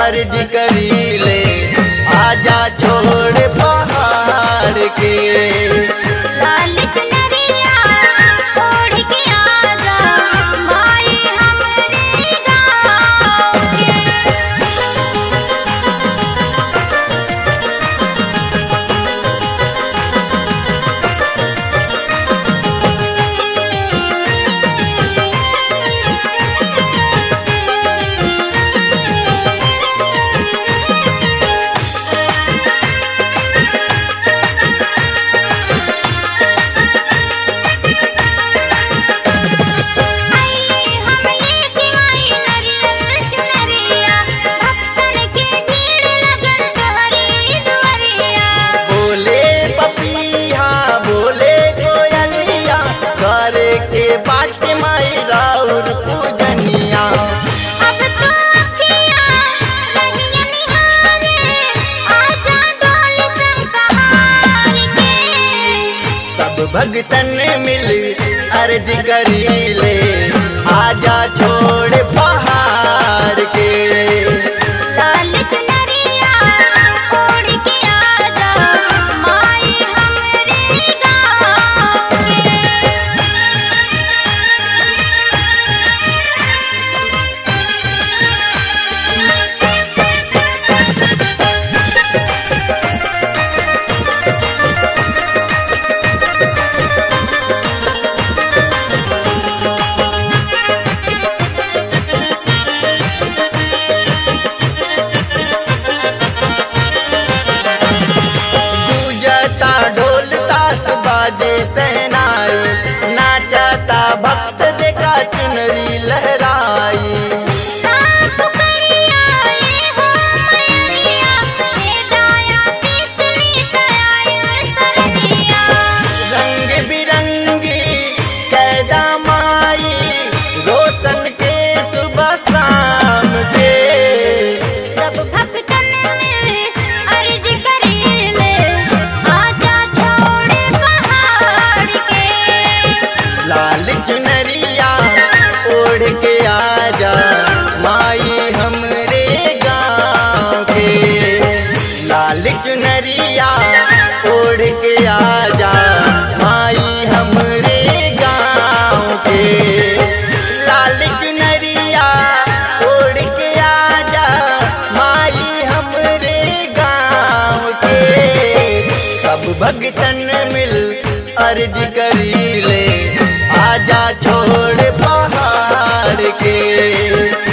अर्ज करी ले आजा छोड़ पहाड़ के लाल चुनरिया ओढ़ के आजा माई हमरे गाँव के आई हम ये सिवाई नरियल चुनरिया भक्तन के भीड़ लगल तोहरी दुआरिया बोले पपिया बोले कोयलिया करे के बाट माई राउर पूजनिया अब तो अखियाँ रहिया निहारे आजा डोल संकहार के सब भगतन मिल अर्ज करी ले आजा छोड़ पहाड़ के लाल चुनरिया ओढ़ के आजा माई हमरे गाँव के पूजता ढोल ताश बाजे सहनाई नाचता भक्त देखा चुनरी लहराई साफ करिया ये हो मैरिया हे दाया तीसरी दया सरनिया रंग बिरंगी कैदा माई रोशन के सुबह शाम के सब भक्तन मिल अर्ज करेले आजा छोड़ पहाड़ के लाल चुनरिया ओढ़ के आजा माई हमरे गाँव के लाल चुनरिया ओढ़ के आजा माई हमरे गाँव के लाल चुनरिया ओढ़ के आजा माई हमरे गाँव के सब भगतन मिल अर्ज करी ले आजा छोड़ पहाड़ के